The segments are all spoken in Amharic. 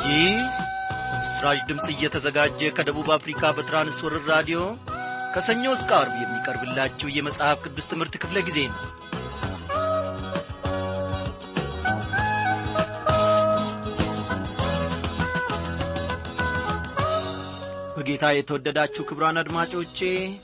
ይህ በምስራች ድምፅ እየተዘጋጀ ከደቡብ አፍሪካ በትራንስወርር ራዲዮ ከሰኞ እስከ አርብ የሚቀርብላችሁ የመጽሐፍ ቅዱስ ትምህርት ክፍለ ጊዜ ነው በጌታ የተወደዳችሁ ክብራን አድማጮቼ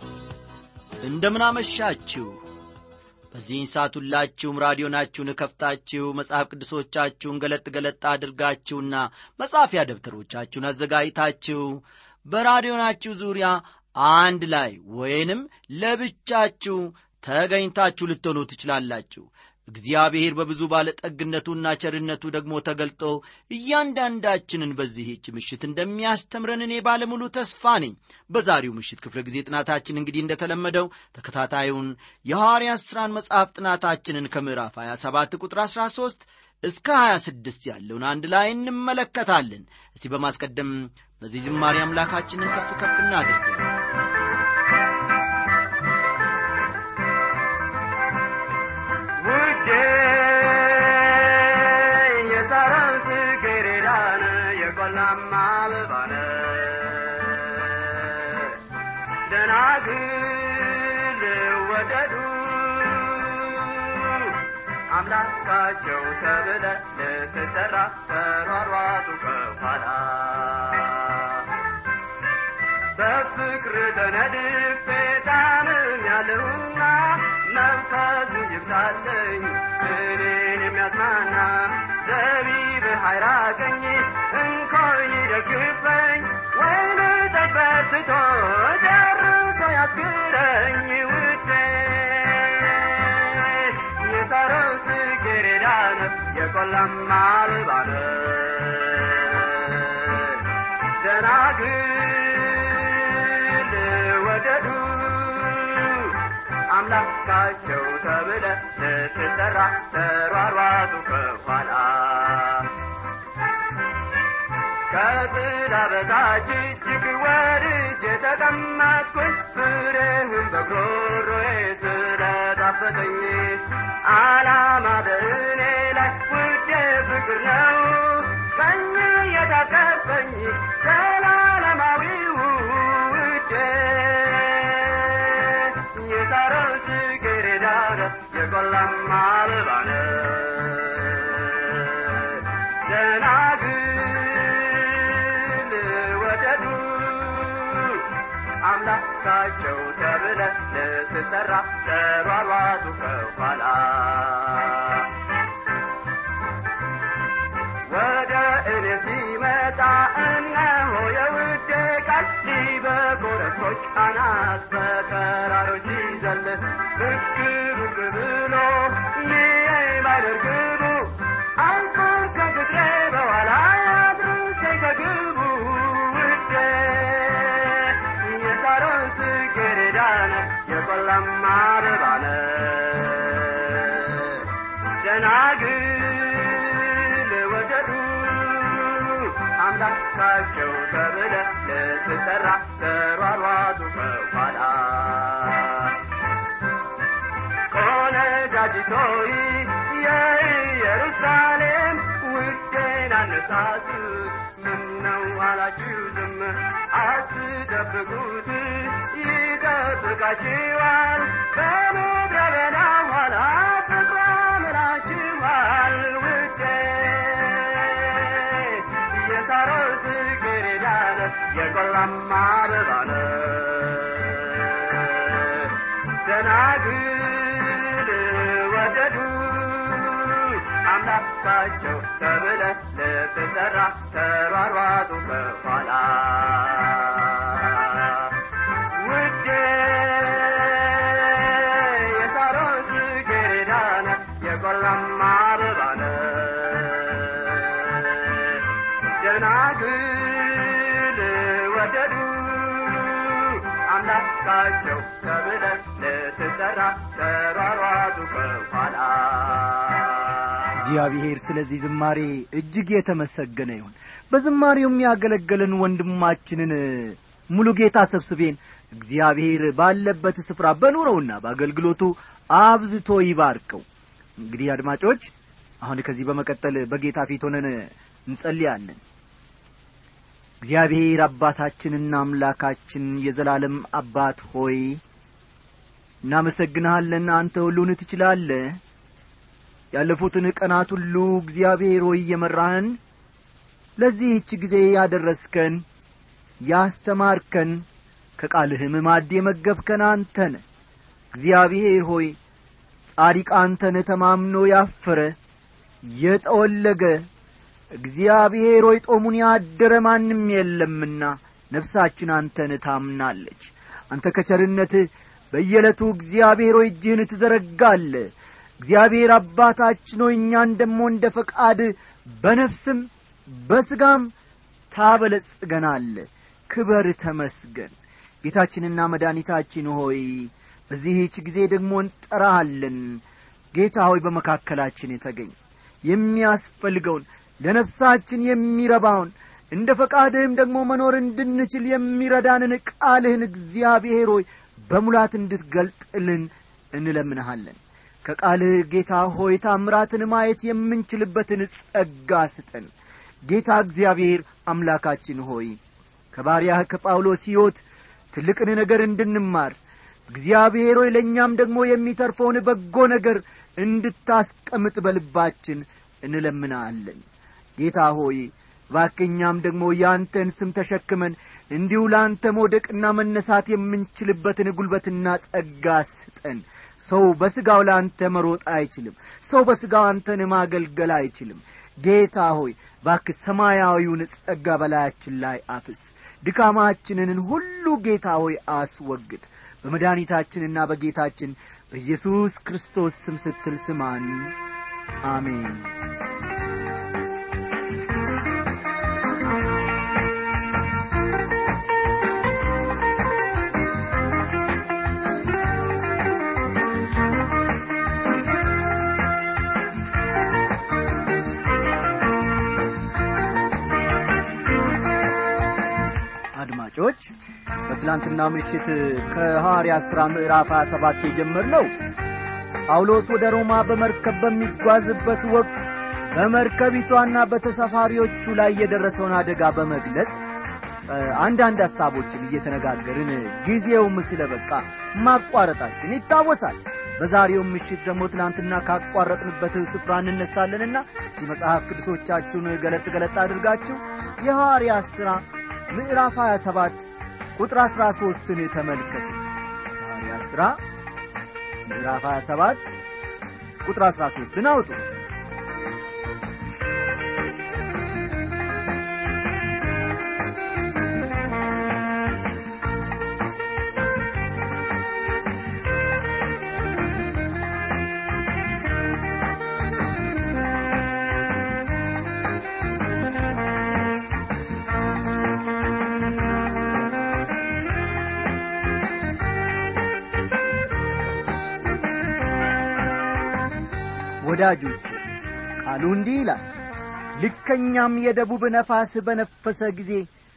እንደምናመሻችሁ በዚህን ሰዓት ሁላችሁም ራዲዮናችሁን ከፍታችሁ መጽሐፍ ቅዱሶቻችሁን ገለጥ ገለጥ አድርጋችሁና መጻፊያ ደብተሮቻችሁን አዘጋጅታችሁ በራዲዮናችሁ ዙሪያ አንድ ላይ ወይንም ለብቻችሁ ተገኝታችሁ ልትሆኑ ትችላላችሁ እግዚአብሔር በብዙ ባለጠግነቱና ቸርነቱ ደግሞ ተገልጦ እያንዳንዳችንን በዚህች ምሽት እንደሚያስተምረን እኔ ባለሙሉ ተስፋ ነኝ በዛሬው ምሽት ክፍለ ጊዜ ጥናታችን እንግዲህ እንደተለመደው ተከታታዩን የሐዋርያት ሥራን መጽሐፍ ጥናታችንን ከምዕራፍ 27 ቁጥር 13 እስከ 26 ያለውን አንድ ላይ እንመለከታለን እስቲ በማስቀደም በዚህ ዝማሬ አምላካችንን ከፍ ከፍ እናድርገው ውዴ የሳራን ጽጌረዳን የቆላማ አበባን ደናግል ወደዱ አምላካቸው ተብለ ልትጠራ ተሯሯጡ ከኋላ በፍቅር ተነድፌ ታምም ያለሁና መንፈሱ ይብዛለኝ እኔን የሚያጽናና ዘቢብ ኃይራቀኝ እንኮይ ደግፈኝ ወይን ጠበርትቶ ጨርሶ ያስግረኝ ውዴ የሳሮን ጽጌረዳን የቆላማ አበባን ደናግል ወደዱ አምላካቸው ተብለ ልትጠራ ተሯሯጡ ከኋላ ከጥላ በታች እጅግ ወድጄ ተቀመጥኩኝ ፍሬህም በጉሮሮዬ ስለጣፈጠኝ ዓላማ በእኔ ላይ ውዴ ፍቅር ነው ቀኝ የታቀፈኝ ዘላለማዊው ውዴ የሳሮን ጽጌረዳን የቆላማ አበባን ደናግል ወደዱ አምላካቸው ተብለ ልትጠራ ተሯሯጡ ከኋላ ወደ እኔ ሲመጣ እነሆ የውዴ ቃል በኮረብቶች አናት በተራሮች ሲዘል ብቅ ብቅ ብሎ ይህ ባይደርግቡ አልቆም ከግጥሬ በኋላ አድርሴ ከግቡ ውዴ የሳሮን ጽጌረዳን የቆላማ አበባን ደናግል ወደዱ አምላካቸው ተብለ ልትጠራ ተሯሯጡ ከኋላ ቆነጃጅቶይ የኢየሩሳሌም ውዴን አነሳሱት ምነው አላችሁ ዝም አትጠብቁት ይጠብቃችኋል በምድረ በዳ ኋላ ፍቅሯ ምላችኋል ውዴ የሳሮን ጽጌረዳን የቆላማ አበባን ደናግል ወደዱ አምላካቸው ተብለ ልትጠራ ተሯሯጡ ከኋላ ውዴ የሳሮን ጽጌረዳን የቆላማ አበባን ደናግል ወደዱ አምላካቸው ተብለ ልትጠራ ተሯሯጡ ከኋላ እግዚአብሔር ስለዚህ ዝማሬ እጅግ የተመሰገነ ይሁን በዝማሬው የሚያገለገለን ወንድማችንን ሙሉ ጌታ ሰብስቤን እግዚአብሔር ባለበት ስፍራ በኑረውና በአገልግሎቱ አብዝቶ ይባርከው እንግዲህ አድማጮች አሁን ከዚህ በመቀጠል በጌታ ፊት ሆነን እንጸልያለን እግዚአብሔር አባታችንና አምላካችን የዘላለም አባት ሆይ እናመሰግንሃለን አንተ ሁሉን ትችላለህ ያለፉትን ቀናት ሁሉ እግዚአብሔር ሆይ እየመራህን ለዚህች ጊዜ ያደረስከን ያስተማርከን ከቃልህም ማድ የመገብከን አንተን እግዚአብሔር ሆይ ጻዲቅ አንተን ተማምኖ ያፈረ የጠወለገ እግዚአብሔር ሆይ ጦሙን ያደረ ማንም የለምና ነፍሳችን አንተን ታምናለች አንተ ከቸርነትህ በየዕለቱ እግዚአብሔር ሆይ እጅህን ትዘረጋለ እግዚአብሔር አባታችን ሆይ እኛን ደሞ እንደ ፈቃድ በነፍስም በሥጋም ታበለጽገናለ ክበር ተመስገን ጌታችንና መድኃኒታችን ሆይ በዚህች ጊዜ ደግሞ እንጠራሃለን ጌታ ሆይ በመካከላችን የተገኝ የሚያስፈልገውን ለነፍሳችን የሚረባውን እንደ ፈቃድህም ደግሞ መኖር እንድንችል የሚረዳንን ቃልህን እግዚአብሔር ሆይ በሙላት እንድትገልጥልን እንለምንሃለን ከቃልህ ጌታ ሆይ ታምራትን ማየት የምንችልበትን ጸጋ ስጠን ጌታ እግዚአብሔር አምላካችን ሆይ ከባሪያህ ከጳውሎስ ሕይወት ትልቅን ነገር እንድንማር እግዚአብሔር ሆይ ለእኛም ደግሞ የሚተርፈውን በጎ ነገር እንድታስቀምጥ በልባችን እንለምናለን ጌታ ሆይ ባክኛም ደግሞ ያንተን ስም ተሸክመን እንዲሁ ለአንተ መውደቅና መነሳት የምንችልበትን ጉልበትና ጸጋ ስጠን ሰው በሥጋው ለአንተ መሮጥ አይችልም ሰው በሥጋው አንተን ማገልገል አይችልም ጌታ ሆይ ባክ ሰማያዊውን ጸጋ በላያችን ላይ አፍስ ድካማችንን ሁሉ ጌታ ሆይ አስወግድ በመድኃኒታችንና በጌታችን በኢየሱስ ክርስቶስ ስም ስትል ስማን አሜን አድማጮች በትላንትና ምሽት ከሐዋርያ ሥራ ምዕራፍ 27 የጀመርነው ጳውሎስ ወደ ሮማ በመርከብ በሚጓዝበት ወቅት በመርከቢቷና በተሳፋሪዎቹ ላይ የደረሰውን አደጋ በመግለጽ አንዳንድ ሐሳቦችን እየተነጋገርን ጊዜውም ስለ በቃ ማቋረጣችን ይታወሳል በዛሬው ምሽት ደግሞ ትናንትና ካቋረጥንበት ስፍራ እንነሳለንና እስቲ መጽሐፍ ቅዱሶቻችሁን ገለጥ ገለጥ አድርጋችሁ የሐዋርያ ሥራ ምዕራፍ 27 ቁጥር 13ን ተመልከቱ ሐዋርያ ሥራ ምዕራፍ 27 ቁጥር 13ን አውጡ ወዳጆች ቃሉ እንዲህ ይላል ልከኛም የደቡብ ነፋስ በነፈሰ ጊዜ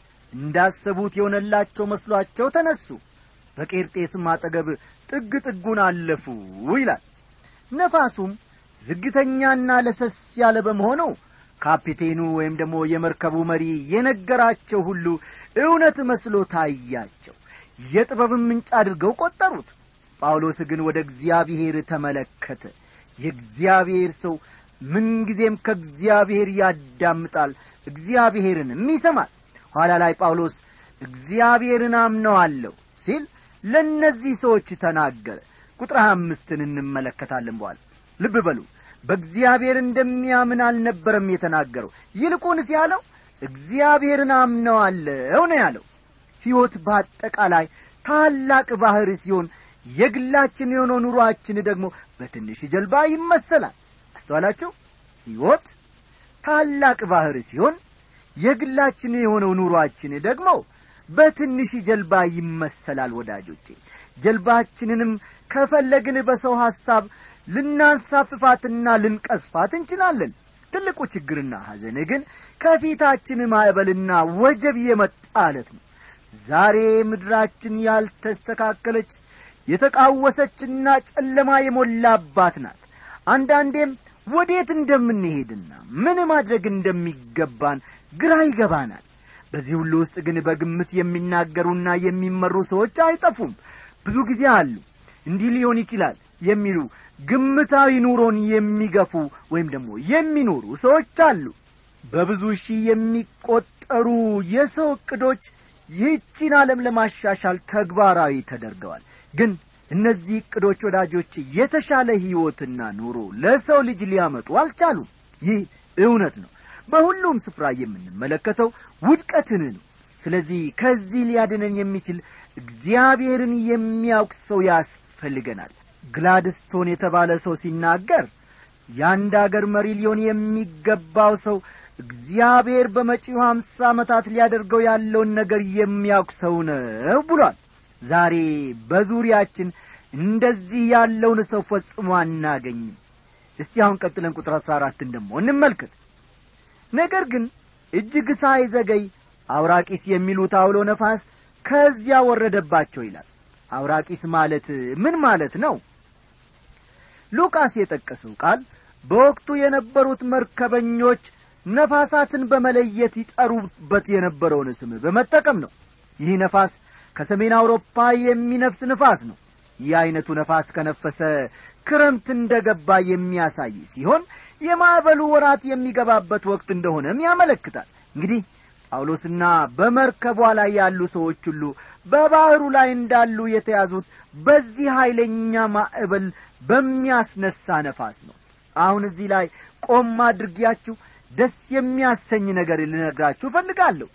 እንዳሰቡት የሆነላቸው መስሏቸው ተነሱ በቄርጤስም አጠገብ ጥግ ጥጉን አለፉ ይላል ነፋሱም ዝግተኛና ለሰስ ያለ በመሆኑ ካፒቴኑ ወይም ደግሞ የመርከቡ መሪ የነገራቸው ሁሉ እውነት መስሎ ታያቸው የጥበብን ምንጭ አድርገው ቈጠሩት ጳውሎስ ግን ወደ እግዚአብሔር ተመለከተ የእግዚአብሔር ሰው ምንጊዜም ከእግዚአብሔር ያዳምጣል እግዚአብሔርንም ይሰማል ኋላ ላይ ጳውሎስ እግዚአብሔርን አምነዋለሁ ሲል ለእነዚህ ሰዎች ተናገረ ቁጥር አምስትን እንመለከታለን በኋላ ልብ በሉ በእግዚአብሔር እንደሚያምን አልነበረም የተናገረው ይልቁንስ ያለው እግዚአብሔርን አምነዋለሁ ነው ያለው ሕይወት በአጠቃላይ ታላቅ ባሕር ሲሆን የግላችን የሆነው ኑሮአችን ደግሞ በትንሽ ጀልባ ይመሰላል አስተዋላችሁ ሕይወት ታላቅ ባሕር ሲሆን የግላችን የሆነው ኑሮአችን ደግሞ በትንሽ ጀልባ ይመሰላል ወዳጆቼ ጀልባችንንም ከፈለግን በሰው ሐሳብ ልናንሳፍፋትና ልንቀስፋት እንችላለን ትልቁ ችግርና ሐዘን ግን ከፊታችን ማዕበልና ወጀብ የመጣለት ነው ዛሬ ምድራችን ያልተስተካከለች የተቃወሰችና ጨለማ የሞላባት ናት አንዳንዴም ወዴት እንደምንሄድና ምን ማድረግ እንደሚገባን ግራ ይገባናል በዚህ ሁሉ ውስጥ ግን በግምት የሚናገሩና የሚመሩ ሰዎች አይጠፉም ብዙ ጊዜ አሉ እንዲህ ሊሆን ይችላል የሚሉ ግምታዊ ኑሮን የሚገፉ ወይም ደግሞ የሚኖሩ ሰዎች አሉ በብዙ ሺህ የሚቆጠሩ የሰው ዕቅዶች ይህችን ዓለም ለማሻሻል ተግባራዊ ተደርገዋል ግን እነዚህ ዕቅዶች ወዳጆች የተሻለ ሕይወትና ኑሮ ለሰው ልጅ ሊያመጡ አልቻሉም ይህ እውነት ነው በሁሉም ስፍራ የምንመለከተው ውድቀትን ነው ስለዚህ ከዚህ ሊያድነን የሚችል እግዚአብሔርን የሚያውቅ ሰው ያስፈልገናል ግላድስቶን የተባለ ሰው ሲናገር የአንድ አገር መሪ ሊሆን የሚገባው ሰው እግዚአብሔር በመጪው ሀምሳ ዓመታት ሊያደርገው ያለውን ነገር የሚያውቅ ሰው ነው ብሏል ዛሬ በዙሪያችን እንደዚህ ያለውን ሰው ፈጽሞ አናገኝም እስቲ አሁን ቀጥለን ቁጥር አሥራ አራትን ደሞ እንመልከት ነገር ግን እጅግ ሳይዘገይ አውራቂስ የሚሉት አውሎ ነፋስ ከዚያ ወረደባቸው ይላል አውራቂስ ማለት ምን ማለት ነው ሉቃስ የጠቀሰው ቃል በወቅቱ የነበሩት መርከበኞች ነፋሳትን በመለየት ይጠሩበት የነበረውን ስም በመጠቀም ነው ይህ ነፋስ ከሰሜን አውሮፓ የሚነፍስ ንፋስ ነው ይህ ዐይነቱ ነፋስ ከነፈሰ ክረምት እንደ ገባ የሚያሳይ ሲሆን የማዕበሉ ወራት የሚገባበት ወቅት እንደሆነም ያመለክታል እንግዲህ ጳውሎስና በመርከቧ ላይ ያሉ ሰዎች ሁሉ በባሕሩ ላይ እንዳሉ የተያዙት በዚህ ኀይለኛ ማዕበል በሚያስነሳ ነፋስ ነው አሁን እዚህ ላይ ቆም አድርጊያችሁ ደስ የሚያሰኝ ነገር ልነግራችሁ እፈልጋለሁ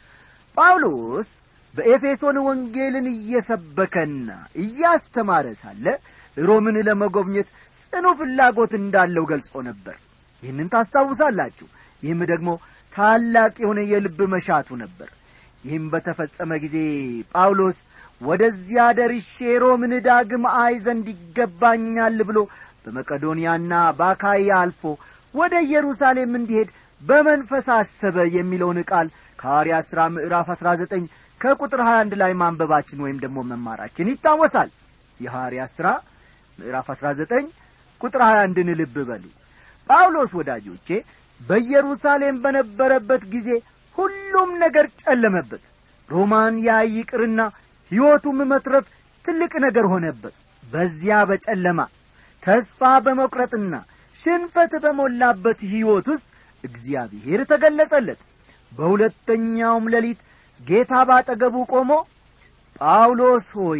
ጳውሎስ በኤፌሶን ወንጌልን እየሰበከና እያስተማረ ሳለ ሮምን ለመጎብኘት ጽኑ ፍላጎት እንዳለው ገልጾ ነበር ይህንን ታስታውሳላችሁ ይህም ደግሞ ታላቅ የሆነ የልብ መሻቱ ነበር ይህም በተፈጸመ ጊዜ ጳውሎስ ወደዚያ ደርሼ ሮምን ዳግም አይ ዘንድ ይገባኛል ብሎ በመቄዶንያና በአካያ አልፎ ወደ ኢየሩሳሌም እንዲሄድ በመንፈስ አሰበ የሚለውን ቃል ከሐዋርያ ሥራ ምዕራፍ 19 ከቁጥር 21 ላይ ማንበባችን ወይም ደግሞ መማራችን ይታወሳል የሐዋርያ ሥራ ምዕራፍ 19 ቁጥር 21ን ልብ በሉ ጳውሎስ ወዳጆቼ በኢየሩሳሌም በነበረበት ጊዜ ሁሉም ነገር ጨለመበት ሮማን ያይ ይቅርና ሕይወቱም መትረፍ ትልቅ ነገር ሆነበት በዚያ በጨለማ ተስፋ በመቁረጥና ሽንፈት በሞላበት ሕይወት ውስጥ እግዚአብሔር ተገለጸለት በሁለተኛውም ሌሊት ጌታ ባጠገቡ ቆሞ ጳውሎስ ሆይ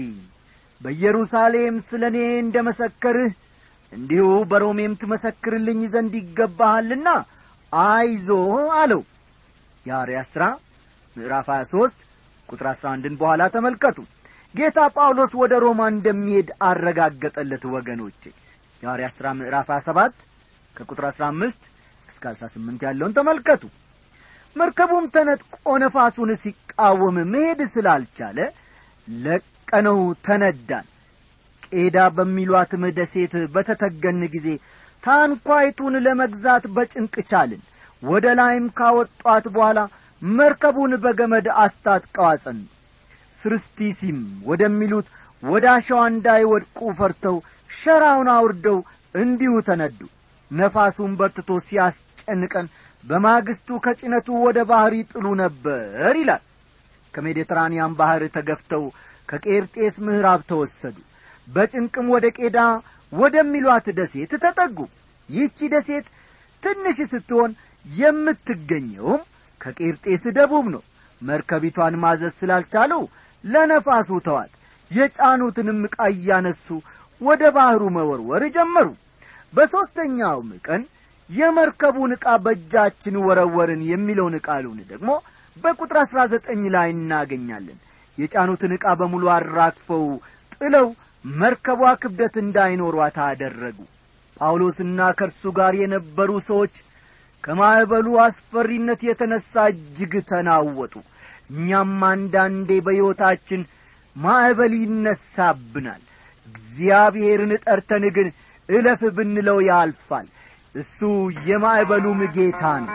በኢየሩሳሌም ስለ እኔ እንደ መሰከርህ እንዲሁ በሮሜም ትመሰክርልኝ ዘንድ ይገባሃልና አይዞ አለው የሐዋርያት ሥራ ምዕራፍ 23 ቁጥር 11ን በኋላ ተመልከቱ ጌታ ጳውሎስ ወደ ሮማ እንደሚሄድ አረጋገጠለት ወገኖቼ የሐዋርያት ሥራ ምዕራፍ 27 ከቁጥር 15 እስከ 18 ያለውን ተመልከቱ መርከቡም ተነጥቆ ነፋሱን ሲቃወም መሄድ ስላልቻለ ለቀነው ተነዳን ቄዳ በሚሏትም ደሴት በተተገን ጊዜ ታንኳይቱን ለመግዛት በጭንቅ ቻልን ወደ ላይም ካወጧት በኋላ መርከቡን በገመድ አስታጥቀው አጸኑ ስርስቲሲም ወደሚሉት ወደ አሸዋ እንዳይወድቁ ፈርተው ሸራውን አውርደው እንዲሁ ተነዱ ነፋሱን በርትቶ ሲያስጨንቀን በማግስቱ ከጭነቱ ወደ ባሕር ይጥሉ ነበር ይላል ከሜዲትራንያን ባሕር ተገፍተው ከቄርጤስ ምዕራብ ተወሰዱ በጭንቅም ወደ ቄዳ ወደሚሏት ደሴት ተጠጉ ይህቺ ደሴት ትንሽ ስትሆን የምትገኘውም ከቄርጤስ ደቡብ ነው መርከቢቷን ማዘዝ ስላልቻሉ ለነፋሱ ተዋት የጫኑትንም ዕቃ እያነሱ ወደ ባሕሩ መወርወር ጀመሩ በሦስተኛውም ቀን የመርከቡን ዕቃ በእጃችን ወረወርን የሚለውን ቃሉን ደግሞ በቁጥር አሥራ ዘጠኝ ላይ እናገኛለን የጫኑትን ዕቃ በሙሉ አራግፈው ጥለው መርከቧ ክብደት እንዳይኖሯት አደረጉ ጳውሎስና ከእርሱ ጋር የነበሩ ሰዎች ከማዕበሉ አስፈሪነት የተነሣ እጅግ ተናወጡ እኛም አንዳንዴ በሕይወታችን ማዕበል ይነሳብናል እግዚአብሔርን ጠርተን ግን እለፍ ብንለው ያልፋል እሱ የማዕበሉም ጌታ ነው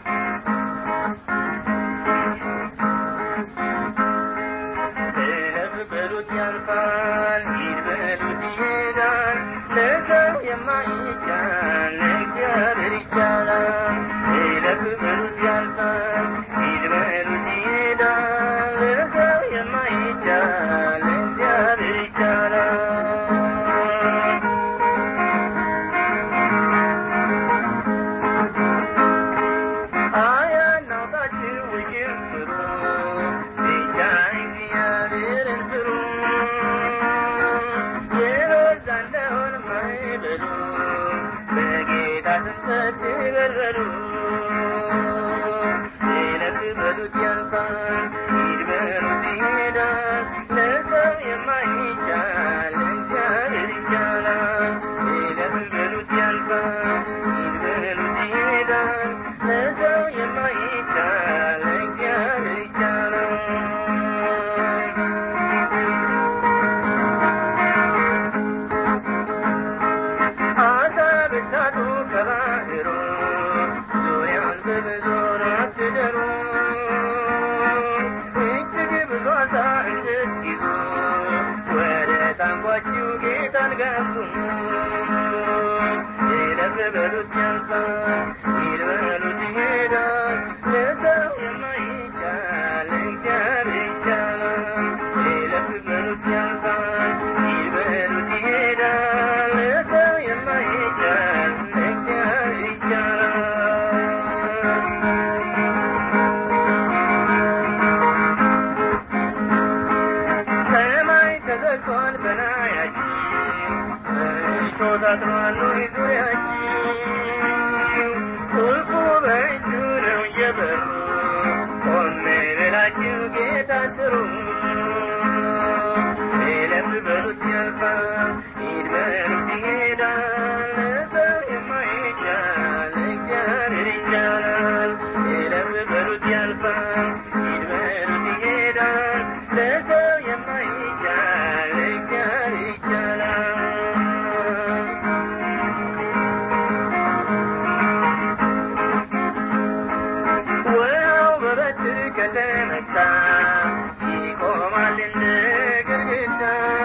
እለፍ ይለፍ በሉት ያልፋል ሂድ በሉት ይሄዳል ለሰው የማይቻል ለእግዚአብሔር ይቻላል ይለፍ በሉት ያልፋል ሂድ በሉት ይሄዳል ለሰው የማይቻል ለእግዚአብሔር ይቻላል አያናውጣችሁ ውሽንፍሩ ብቻ እግዚአብሔርን ፍሩ የበዛ እንደሆን ማይበሉ በጌታ ስምፀት በርበሩ ይለፍ በሉት ያልፋል ሂድ በሉት ይሄዳል ለሰው የማይቻል እግዚአብሔር ይቻላል ይለፍ በሉት ያልፋል ሂድ በሉት ይሄዳል ለሰው የማይቻል እግዚአብሔር ይቻላል አሳ ብታጡ ከባህሩ ዙሪያን በብዞር አትደሩ እጅግ ብዙ አሳ እንድትይዙ ወደ ታንኳችሁ ጌታን ጋብዙ ይለፍ በሉት ያልፋል ሂድ በሉት ይሄዳል ለሰው የማይቻል እግዚአብሔር ይቻላል ይለፍ በሉት ያልፋል ሂድ በሉት ይሄዳል ለሰው የማይቻል እግዚአብሔር ይቻላል ሰማይ ተዘግቷል በላያችን እሾህ ታጥሯል ሆይ ዙሪያችን ቁልፉ በእጁ ነው የበሩ ቆሜ ብላችሁ ጌታ ጥሩ ይለፍ በሉት ያልፋል ሂድ በሉት ይሄዳል ለሰው የማይቻል እግዚአብሔር ይቻላል ይለፍ በሉት ያልፋል ሂድ በሉት ይሄዳል ለሰው የማይቻል እግዚአብሔር ይቻላል ውሃው በበትር ከተመታ ይቆማል እንደ ግድግዳ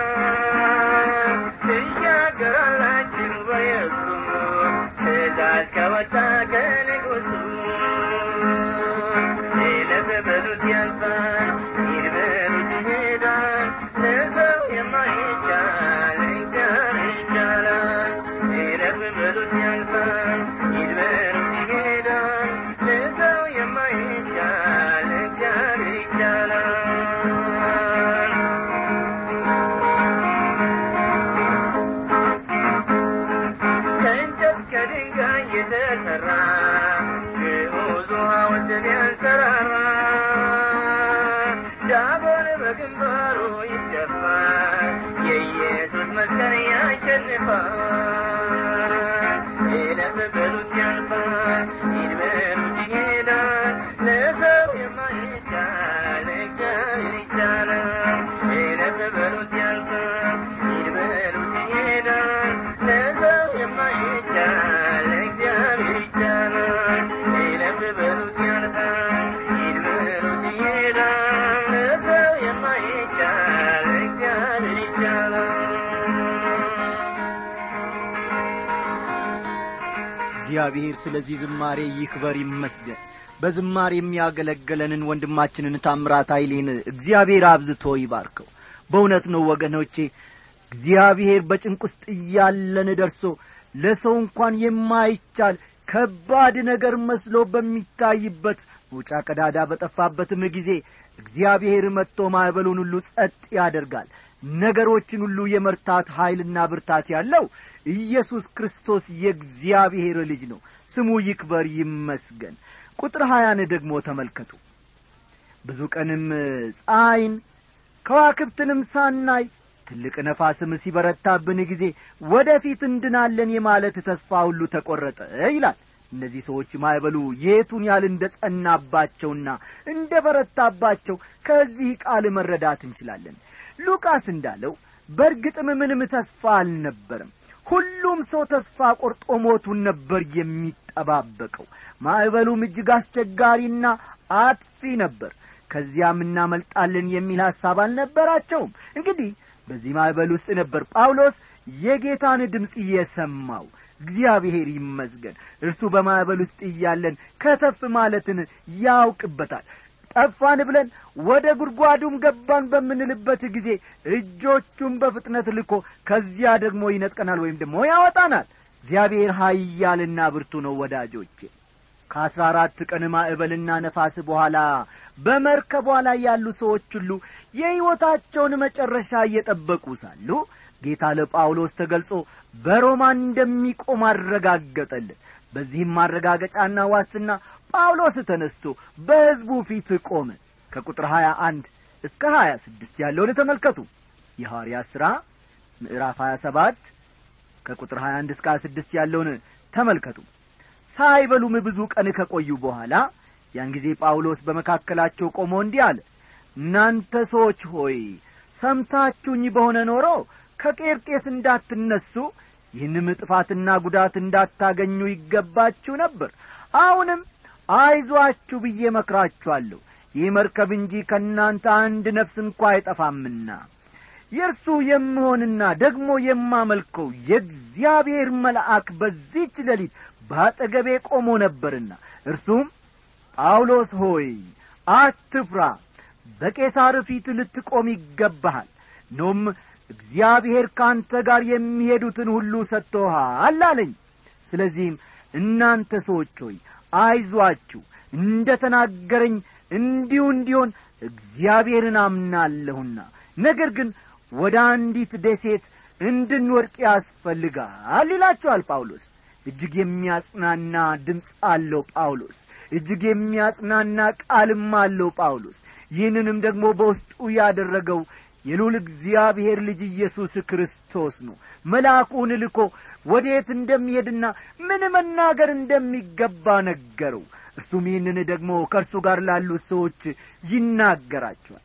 ትሻገራላችሁ በየብሱ ትእዛዝ ከወጣ ከንጉሱ ይለፍ በሉት ያልፋል ሂድ በሉት ይሄዳል ለሰው የማይቻል እግዚአብሔር ይቻላል ይለፍ በሉት ያልፋል ሂድ በሉት ይሄዳል ለሰው የማይቻል እግዚአብሔር ይቻላል ከእንጨት ከድንጋይ የተሰራ ግዑዝ ሐውልት ቢያንሰራራ ዳጎን በግንባሩ ይደፋል የኢየሱስ መስቀል ያሸንፋል ይለፍ በሉት ያልፋል ሂድ በሉት ይሄዳል ለሰው የማይቻል እግዚአብሔር ይቻላል ይለፍ በሉት ያልፋል ሂድ በሉት ይሄዳል ለሰው የማይቻል እግዚአብሔር ይቻላል ይለፍ በሉት ያልፋል ሂድ በሉት ይሄዳል ለሰው የማይቻል እግዚአብሔር ይቻላል እግዚአብሔር ስለዚህ ዝማሬ ይክበር ይመስገን በዝማሬ የሚያገለግለንን ወንድማችንን ታምራት ኃይሌን እግዚአብሔር አብዝቶ ይባርከው በእውነት ነው ወገኖቼ እግዚአብሔር በጭንቅ ውስጥ እያለን ደርሶ ለሰው እንኳን የማይቻል ከባድ ነገር መስሎ በሚታይበት መውጫ ቀዳዳ በጠፋበትም ጊዜ እግዚአብሔር መጥቶ ማዕበሉን ሁሉ ጸጥ ያደርጋል ነገሮችን ሁሉ የመርታት ኀይልና ብርታት ያለው ኢየሱስ ክርስቶስ የእግዚአብሔር ልጅ ነው ስሙ ይክበር ይመስገን ቁጥር ሀያን ደግሞ ተመልከቱ ብዙ ቀንም ፀሐይን ከዋክብትንም ሳናይ ትልቅ ነፋስም ሲበረታብን ጊዜ ወደፊት እንድናለን የማለት ተስፋ ሁሉ ተቈረጠ ይላል እነዚህ ሰዎች ማዕበሉ የቱን ያህል እንደ ጸናባቸውና እንደ በረታባቸው ከዚህ ቃል መረዳት እንችላለን ሉቃስ እንዳለው በእርግጥም ምንም ተስፋ አልነበረም ሁሉም ሰው ተስፋ ቆርጦ ሞቱን ነበር የሚጠባበቀው ማዕበሉም እጅግ አስቸጋሪና አጥፊ ነበር ከዚያም እናመልጣለን የሚል ሐሳብ አልነበራቸውም እንግዲህ በዚህ ማዕበል ውስጥ ነበር ጳውሎስ የጌታን ድምፅ የሰማው እግዚአብሔር ይመስገን እርሱ በማዕበል ውስጥ እያለን ከተፍ ማለትን ያውቅበታል ጠፋን ብለን ወደ ጉድጓዱም ገባን በምንልበት ጊዜ እጆቹን በፍጥነት ልኮ ከዚያ ደግሞ ይነጥቀናል ወይም ደግሞ ያወጣናል እግዚአብሔር ኀያልና ብርቱ ነው ወዳጆቼ ከአስራ አራት ቀን ማዕበልና ነፋስ በኋላ በመርከቧ ላይ ያሉ ሰዎች ሁሉ የሕይወታቸውን መጨረሻ እየጠበቁ ሳሉ ጌታ ለጳውሎስ ተገልጾ በሮማን እንደሚቆም አረጋገጠልን በዚህም ማረጋገጫና ዋስትና ጳውሎስ ተነስቶ በሕዝቡ ፊት ቆመ ከቁጥር 21 እስከ 26 ያለውን ተመልከቱ የሐዋርያ ሥራ ምዕራፍ 27 ከቁጥር 21 እስከ 26 ያለውን ተመልከቱ ሳይበሉም ብዙ ቀን ከቆዩ በኋላ ያን ጊዜ ጳውሎስ በመካከላቸው ቆሞ እንዲህ አለ እናንተ ሰዎች ሆይ ሰምታችሁኝ በሆነ ኖሮ ከቄርጤስ እንዳትነሱ ይህንም ጥፋትና ጉዳት እንዳታገኙ ይገባችሁ ነበር አሁንም አይዟችሁ ብዬ መክራችኋለሁ ይህ መርከብ እንጂ ከእናንተ አንድ ነፍስ እንኳ አይጠፋምና የእርሱ የምሆንና ደግሞ የማመልከው የእግዚአብሔር መልአክ በዚች ሌሊት በአጠገቤ ቆሞ ነበርና እርሱም ጳውሎስ ሆይ አትፍራ በቄሳር ፊት ልትቆም ይገባሃል ኖም እግዚአብሔር ከአንተ ጋር የሚሄዱትን ሁሉ ሰጥቶሃል አለኝ ስለዚህም እናንተ ሰዎች ሆይ አይዟችሁ እንደ ተናገረኝ እንዲሁ እንዲሆን እግዚአብሔርን አምናለሁና ነገር ግን ወደ አንዲት ደሴት እንድንወድቅ ያስፈልጋል ይላቸዋል ጳውሎስ እጅግ የሚያጽናና ድምፅ አለው ጳውሎስ እጅግ የሚያጽናና ቃልም አለው ጳውሎስ ይህንንም ደግሞ በውስጡ ያደረገው የሉል እግዚአብሔር ልጅ ኢየሱስ ክርስቶስ ነው መልአኩን ልኮ ወዴት እንደሚሄድና ምን መናገር እንደሚገባ ነገረው እርሱም ይህንን ደግሞ ከእርሱ ጋር ላሉት ሰዎች ይናገራቸዋል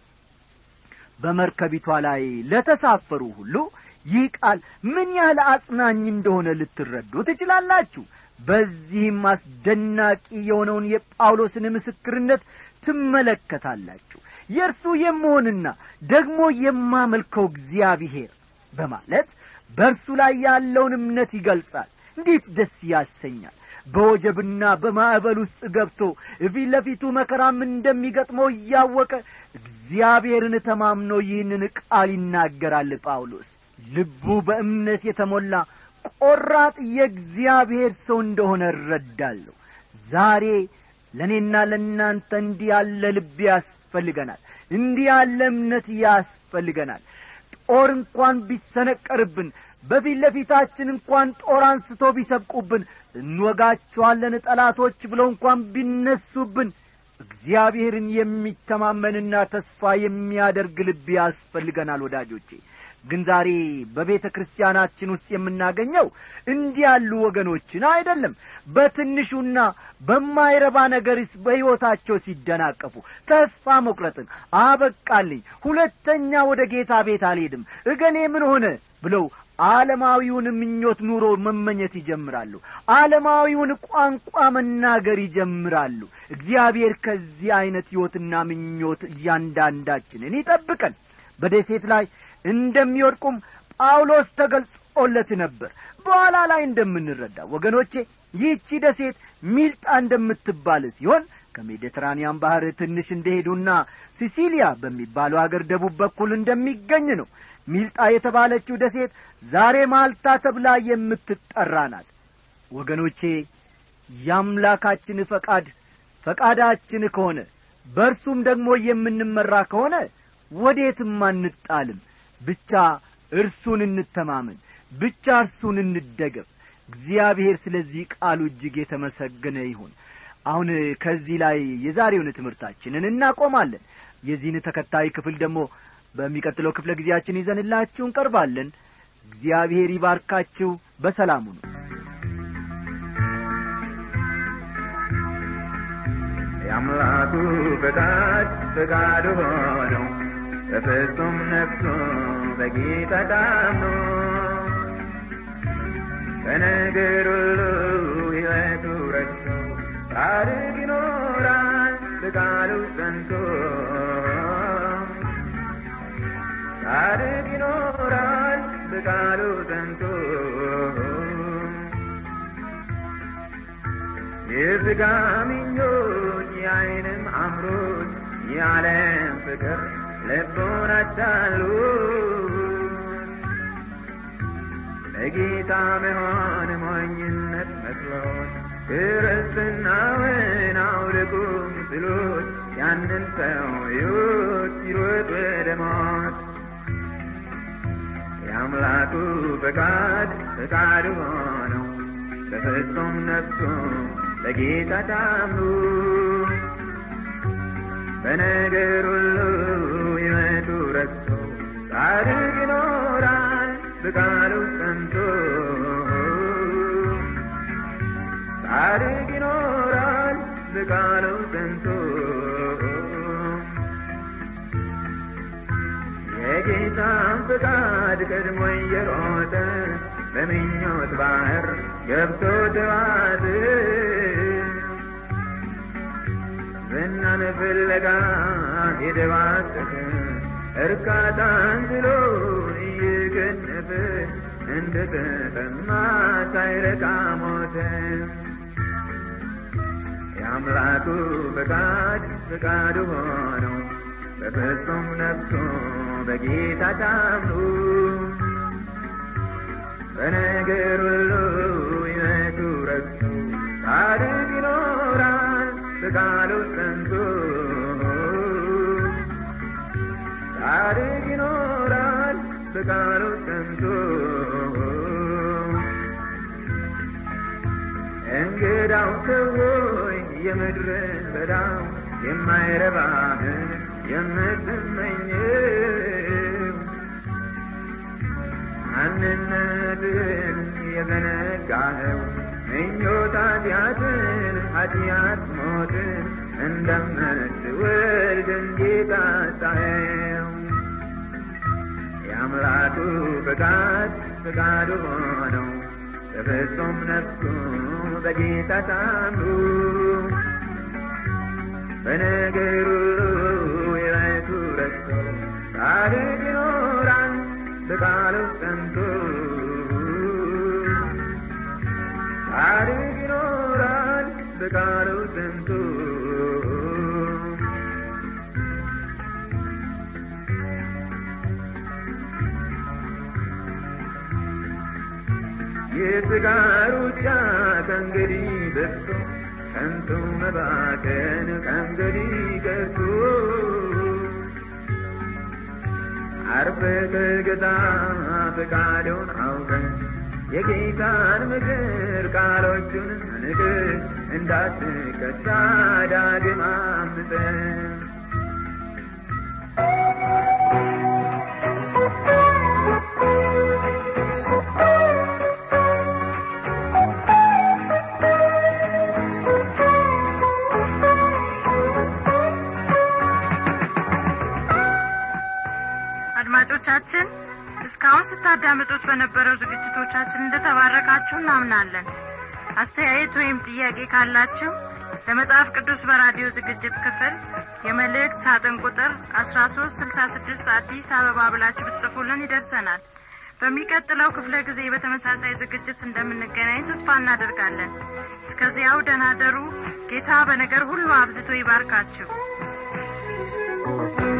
በመርከቢቷ ላይ ለተሳፈሩ ሁሉ ይህ ቃል ምን ያህል አጽናኝ እንደሆነ ልትረዱ ትችላላችሁ በዚህም አስደናቂ የሆነውን የጳውሎስን ምስክርነት ትመለከታላችሁ የእርሱ የመሆንና ደግሞ የማመልከው እግዚአብሔር በማለት በእርሱ ላይ ያለውን እምነት ይገልጻል እንዴት ደስ ያሰኛል በወጀብና በማዕበል ውስጥ ገብቶ እፊት ለፊቱ መከራም እንደሚገጥመው እያወቀ እግዚአብሔርን ተማምኖ ይህንን ቃል ይናገራል ጳውሎስ ልቡ በእምነት የተሞላ ቆራጥ የእግዚአብሔር ሰው እንደሆነ እረዳለሁ ዛሬ ለእኔና ለእናንተ እንዲህ ያለ ልብ ያስፈልገናል እንዲህ ያለ እምነት ያስፈልገናል ጦር እንኳን ቢሰነቀርብን በፊት ለፊታችን እንኳን ጦር አንስቶ ቢሰብቁብን እንወጋቸዋለን ጠላቶች ብለው እንኳን ቢነሱብን እግዚአብሔርን የሚተማመንና ተስፋ የሚያደርግ ልብ ያስፈልገናል ወዳጆቼ ግን ዛሬ በቤተ ክርስቲያናችን ውስጥ የምናገኘው እንዲህ ያሉ ወገኖችን አይደለም በትንሹና በማይረባ ነገርስ በሕይወታቸው ሲደናቀፉ ተስፋ መቁረጥን አበቃልኝ ሁለተኛ ወደ ጌታ ቤት አልሄድም እገሌ ምን ሆነ ብለው ዓለማዊውን ምኞት ኑሮ መመኘት ይጀምራሉ ዓለማዊውን ቋንቋ መናገር ይጀምራሉ እግዚአብሔር ከዚህ ዐይነት ሕይወትና ምኞት እያንዳንዳችንን ይጠብቀን በደሴት ላይ እንደሚወድቁም ጳውሎስ ተገልጾለት ነበር በኋላ ላይ እንደምንረዳ ወገኖቼ ይህቺ ደሴት ሚልጣ እንደምትባል ሲሆን ከሜዲትራንያን ባሕር ትንሽ እንደሄዱና ሲሲሊያ በሚባለው አገር ደቡብ በኩል እንደሚገኝ ነው ሚልጣ የተባለችው ደሴት ዛሬ ማልታ ተብላ የምትጠራ ናት ወገኖቼ የአምላካችን ፈቃድ ፈቃዳችን ከሆነ በእርሱም ደግሞ የምንመራ ከሆነ ወዴትም አንጣልም ብቻ እርሱን እንተማመን ብቻ እርሱን እንደገፍ እግዚአብሔር ስለዚህ ቃሉ እጅግ የተመሰገነ ይሁን አሁን ከዚህ ላይ የዛሬውን ትምህርታችንን እናቆማለን የዚህን ተከታይ ክፍል ደግሞ በሚቀጥለው ክፍለ ጊዜያችን ይዘንላችሁ እንቀርባለን እግዚአብሔር ይባርካችሁ በሰላሙ ነው የአምላኩ ፈቃድ ፈቃዱ ሆኖ በፍጹም ነፍሱ በጌታ ታምኖ በነገር ሁሉ ሕይወቱ ረድቶ ጻድቅ ይኖራል በቃሉ ጸንቶ ጻድቅ ይኖራል በቃሉ ጸንቶ የሥጋ ምኞት የዓይንም አምሮት የዓለም ፍቅር ልቦን አታሉ ለጌታ መሆን ሞኝነት መስሎት ክርስትናውን አውልቁም ስሎት ያንን ሰው ሕይወት ይሮጥ ወደ ሞት የአምላኩ ፈቃድ ፈቃዱ ሆነው በፍጹም ነፍሱ ለጌታ ታምኑ በነገር ሁሉ ይመቱ ረክቶ ጻድቅ ይኖራል በቃሉ ጸንቶ ጻድቅ ይኖራል በቃሉ ጸንቶ የጌታን ፍቃድ ቀድሞ እየሮጠ በምኞት ባህር ገብቶ ተዋት ዝናን ፍለጋ የደባሰተ እርካታን ብሎ እየገነፈ እንደ ተጠማ ሳይረካ ሞተ የአምላኩ ፈቃድ ፈቃዱ ሆነው በፍጹም ነፍሱ በጌታ ታምኑ በነገር ሁሉ ይመቱ ረግቶ ጻድቅ ይኖራል በቃሉ ጸንቶ ጻድቅ ይኖራል በቃሉ ጸንቶ እንግዳው ሰዎች የምድርን በዳው የማይረባህን የምትመኘው ማንነትን የዘነጋኸው ምኞት ኃጢአትን ኃጢአት ሞትን እንደምትወልድ እንጌታ ሳየው የአምላኩ ፈቃድ ፈቃዱ ሆነው በፍጹም ነፍሱ በጌታ ታምኑ በነገር ሁሉ የቤቱ ረክቶ ጻድቅ ይኖራል በቃሉ ጸንቶ ጻድቅ ይኖራል በቃሉ ጸንቶ የሥጋ ሩጫ ከእንግዲህ በዝቶ ከንቱ መባከን ከእንግዲህ ቀርቶ አርፈ ተገዛ ፈቃዱን አውቀን የጌታን ምክር ቃሎቹን ንግር እንዳትከሳ ዳግም አምፀን አድማጮቻችን እስካሁን ስታዳምጡት በነበረው ዝግጅቶቻችን እንደተባረካችሁ እናምናለን አስተያየት ወይም ጥያቄ ካላችሁ ለመጽሐፍ ቅዱስ በራዲዮ ዝግጅት ክፍል የመልእክት ሳጥን ቁጥር አስራ ሶስት ስልሳ ስድስት አዲስ አበባ ብላችሁ ብትጽፉልን ይደርሰናል በሚቀጥለው ክፍለ ጊዜ በተመሳሳይ ዝግጅት እንደምንገናኝ ተስፋ እናደርጋለን እስከዚያው ደናደሩ ጌታ በነገር ሁሉ አብዝቶ ይባርካችሁ